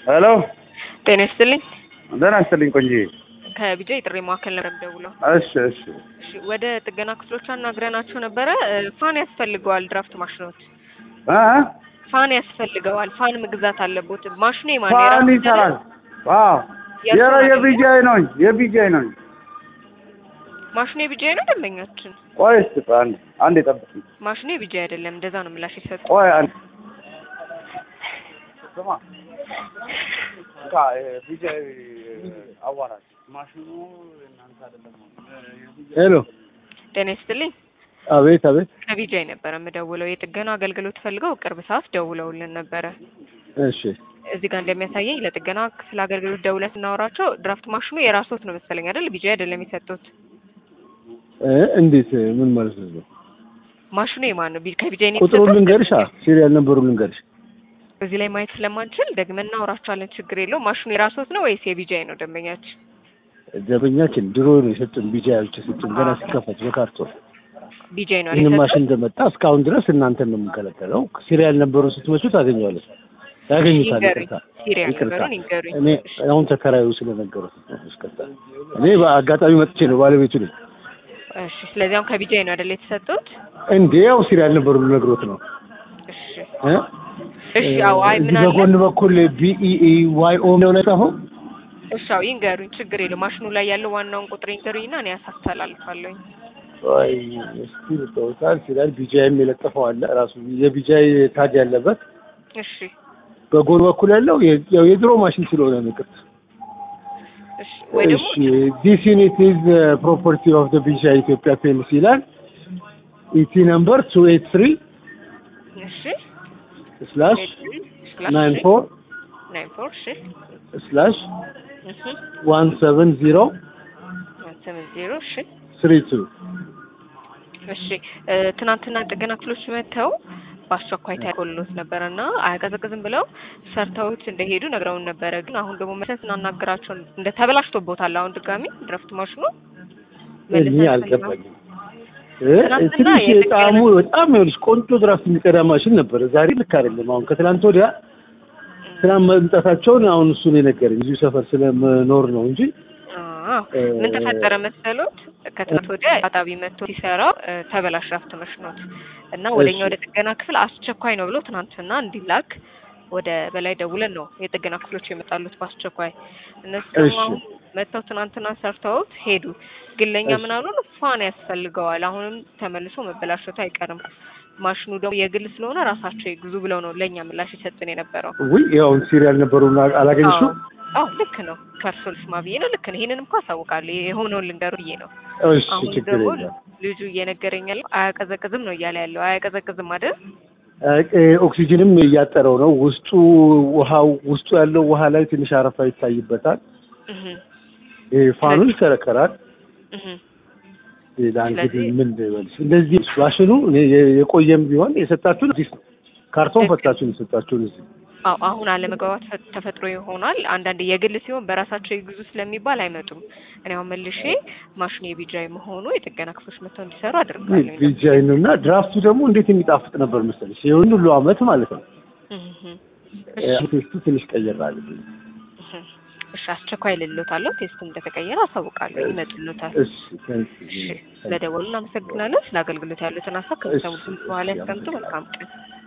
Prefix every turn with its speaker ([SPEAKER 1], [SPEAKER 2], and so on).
[SPEAKER 1] ሄሎ
[SPEAKER 2] ጤና ይስጥልኝ።
[SPEAKER 1] ደህና ይስጥልኝ ቆንጆ።
[SPEAKER 2] ከቢጃ የጥሪ ማዕከል ነበር ደውለው።
[SPEAKER 1] እሺ እሺ
[SPEAKER 2] እሺ፣ ወደ ጥገና ክፍሎች አናግረናቸው ነበረ። እ፣ ፋን ያስፈልገዋል። ድራፍት ማሽኖት
[SPEAKER 1] እ
[SPEAKER 2] ፋን ያስፈልገዋል። ፋን መግዛት አለቦት። ማሽኑ የማን
[SPEAKER 1] ፋን
[SPEAKER 2] የራሱ
[SPEAKER 1] ይሰራል። አዎ
[SPEAKER 2] የእሱ
[SPEAKER 1] የረ
[SPEAKER 2] አይደለም?
[SPEAKER 1] የቢጃይ ነኝ የቢጃይ ነኝ።
[SPEAKER 2] ማሽኑ የቢጃይ ነው ደንበኛችን።
[SPEAKER 1] ቆይ እስኪ ቆይ አንዴ አንዴ ጠብቅኝ።
[SPEAKER 2] ማሽኑ የቢጃይ አይደለም። እንደዛ ነው ምላሽ የሰጡ።
[SPEAKER 1] ቆይ አንዴ ስማ እንካ ቢጃይ አዋራጭ ማሽኑ እናንተ አይደለም
[SPEAKER 3] ሄሎ
[SPEAKER 2] ጤና ይስጥልኝ።
[SPEAKER 3] አቤት አቤት
[SPEAKER 2] ከቢጃይ ነበረ የምደውለው። የጥገና አገልግሎት ፈልገው ቅርብ ሰዓት ደውለውልን ነበረ።
[SPEAKER 3] እሺ
[SPEAKER 2] እዚህ ጋር እንደሚያሳየኝ ለጥገና ክፍል አገልግሎት ደውለን ስናወራቸው ድራፍት ማሽኑ የራሶት ነው መሰለኝ አይደል? ቢጃይ አይደለም የሰጡት።
[SPEAKER 3] እ እንዴት ምን ማለት ነው
[SPEAKER 2] ማሽኑ የማን ነው? ቢ- ከቢጃይ ነው
[SPEAKER 3] ቁጥሩን
[SPEAKER 2] የተሰጡት?
[SPEAKER 3] ልንገርሽ አ ሲሪያል ነበሩ ልንገርሽ
[SPEAKER 2] እዚህ ላይ ማየት ስለማንችል ደግመን እናወራቸዋለን። ችግር የለው። ማሽኑ የራሶት ነው ወይስ የቢጃይ ነው ደንበኛችን?
[SPEAKER 3] ደንበኛችን ድሮ ነው የሰጡን ቢጃዮች የሰጡን ገና ሲከፈት በካርቶን
[SPEAKER 2] ቢጃይ ነው
[SPEAKER 3] ይህን
[SPEAKER 2] የሰጡት?
[SPEAKER 3] ማሽን እንደመጣ እስካሁን ድረስ እናንተን ነው የምንከለከለው ሲሪያል ነበሩ ስትመቹ ታገኘዋለች ያገኙታል
[SPEAKER 2] ይንገሩኝ።
[SPEAKER 3] ይቅርታ
[SPEAKER 2] ሲሪያል
[SPEAKER 3] ይቅርታ
[SPEAKER 2] ነገሩን ይንገሩኝ።
[SPEAKER 3] እኔ አሁን ተከራዩ ስለነገሩት ነው ይቅርታ እኔ በአጋጣሚ መጥቼ ነው ባለቤቱ ነኝ
[SPEAKER 2] እሺ። ስለዚህ አሁን ከቢጃይ ነው አይደል የተሰጡት?
[SPEAKER 3] እንዴ ያው ሲሪያል ነበሩ ልነግሮት ነው
[SPEAKER 2] እሺ
[SPEAKER 3] እ
[SPEAKER 2] እሺ። አዎ አይ
[SPEAKER 3] እዚህ
[SPEAKER 2] ምን አለ
[SPEAKER 3] በጎን በኩል ቢኢኢ ዋይ ኦ ነው የጻፈው
[SPEAKER 2] እሺ። አዎ ይንገሩኝ። ችግር የለው። ማሽኑ ላይ ያለው ዋናውን ቁጥር ይንገሩኝና እኔ ያሳስተላልፋለሁኝ።
[SPEAKER 3] ወይ እስቲ ልጠውታል ሲላል ቢጃይም የለጠፈው አለ ራሱ የቢጃይ ታግ ያለበት
[SPEAKER 2] እሺ
[SPEAKER 3] በጎን በኩል ያለው የ- ያው የድሮ ማሽን ስለሆነ ነው ቅርጽ
[SPEAKER 2] እሺ። ወይ ደግሞ
[SPEAKER 3] እሺ ዲስ ዩኒት ኢዝ ፕሮፐርቲ ኦፍ ዘ ቢጃይ ኢትዮጵያ ፔልሲ ይላል ኢቲ ነምበር ቱ ኤት ትሪ
[SPEAKER 2] እሺ
[SPEAKER 3] ስላሽ
[SPEAKER 2] ስላሽ
[SPEAKER 3] ናይን ፎር
[SPEAKER 2] ናይን ፎር እሺ
[SPEAKER 3] ስላሽ
[SPEAKER 2] እሺ
[SPEAKER 3] ዋን ሰቨን ዚሮ
[SPEAKER 2] ሰቨን ዜሮ እሺ
[SPEAKER 3] ስሪ ቱ
[SPEAKER 2] እሺ እ፣ ትናንትና ጥገና ክፍሎች መጥተው በአስቸኳይ ታይቆሎት ነበረ እና አያቀዘቅዝም ብለው ሰርተውት እንደሄዱ ነግረውን ነበረ። ግን አሁን ደግሞ መልሰን ስናናገራቸው እንደ ተበላሽቶቦታል። አሁን ድጋሚ ድረፍት ማሽኑ
[SPEAKER 3] እኔ
[SPEAKER 2] መልሰን
[SPEAKER 3] አልገባኝም እ
[SPEAKER 2] ትናንትና
[SPEAKER 3] ትንሽ
[SPEAKER 2] የጥገና-
[SPEAKER 3] ጣዕሙ በጣም ይኸውልሽ ቆንጆ ድራፍት የሚቀዳ ማሽን ነበረ ዛሬ ልክ አይደለም አሁን ከትላንት ወዲያ ትናንት መምጣታቸውን አሁን እሱን የነገረኝ እዚሁ ሰፈር ስለምኖር ነው እንጂ
[SPEAKER 2] አዎ ምን ተፈጠረ መሰሎት? ከትናንት ወዲያ አጣቢ መጥቶ ሲሰራው እ፣ ተበላሽ ድራፍት ማሽኖት እና ወደኛ
[SPEAKER 3] እሺ።
[SPEAKER 2] ወደ ጥገና ክፍል አስቸኳይ ነው ብሎ ትናንትና እንዲላክ ወደ በላይ ደውለን ነው የጥገና ክፍሎች የመጣሉት በአስቸኳይ። እነሱ ደግሞ
[SPEAKER 3] እሺ።
[SPEAKER 2] አሁን መጥተው ትናንትና ሰርተውት ሄዱ። ግን ለእኛ
[SPEAKER 3] እሺ።
[SPEAKER 2] ምን አሉን? ፋን ያስፈልገዋል። አሁንም ተመልሶ መበላሸቱ አይቀርም። ማሽኑ ደግሞ የግል ስለሆነ ራሳቸው ይግዙ ብለው ነው ለእኛ ምላሽ የሰጥን የነበረው።
[SPEAKER 3] ውይ ያውን ሲሪያል ነበሩ አላገኝሽው
[SPEAKER 2] አዎ ልክ ነው። ከእርሶ ልስማ ብዬ ነው። ልክ ነው። ይሄንንም እኮ አሳውቃለሁ። የሆነውን ልንገሩ ብዬ ነው።
[SPEAKER 3] እሺ
[SPEAKER 2] አሁን
[SPEAKER 3] ችግር
[SPEAKER 2] ደግሞ
[SPEAKER 3] የለም
[SPEAKER 2] ልጁ እየነገረኝ ያለው አያቀዘቅዝም ነው እያለ ያለው። አያቀዘቅዝም አይደል?
[SPEAKER 3] እ፣ ኦክሲጅንም እያጠረው ነው ውስጡ ውሃው ውስጡ ያለው ውሃ ላይ ትንሽ አረፋ ይታይበታል
[SPEAKER 2] እህ
[SPEAKER 3] ይሄ ፋኑ ይከረከራል
[SPEAKER 2] እህ
[SPEAKER 3] ሌላ እንግዲህ
[SPEAKER 2] ስለዚህ-
[SPEAKER 3] ምን ልበልሽ እንደዚህ ማሽኑ እኔ የ- የቆየም ቢሆን የሰጣችሁን አዲስ ነው ካርቶን
[SPEAKER 2] ልክ ነው።
[SPEAKER 3] ፈታችሁን የሰጣችሁን እዚህ
[SPEAKER 2] አዎ አሁን አለመግባባት ፈ- ተፈጥሮ ይሆናል። አንዳንድ የግል ሲሆን በራሳቸው ይግዙ ስለሚባል አይመጡም። እኔ አሁን መልሼ ማሽኑ የቢጃይ መሆኑ የጥገና ክፍሎች መጥተው እንዲሰሩ አድርጋለሁ።
[SPEAKER 3] ቢጃይ ነው እና ድራፍቱ ደግሞ እንዴት የሚጣፍጥ ነበር መሰለሽ ይሁን ሁሉ አመት ማለት ነው
[SPEAKER 2] እህ
[SPEAKER 3] እ፣ ቴስቱ ትንሽ ቀየር አለብኝ
[SPEAKER 2] እህ እሺ አስቸኳይ ልሎታለሁ። ቴስቱ እንደተቀየረ አሳውቃለሁ። ይመጡልዎታል።
[SPEAKER 3] እሺ ታንክ
[SPEAKER 2] እሺ
[SPEAKER 3] ዩ
[SPEAKER 2] ስለደወሉ እናመሰግናለን። ስለ አገልግሎት ያሉትን ሀሳብ ከሚሰሙት በኋላ ያስቀምጡ። መልካም ቀን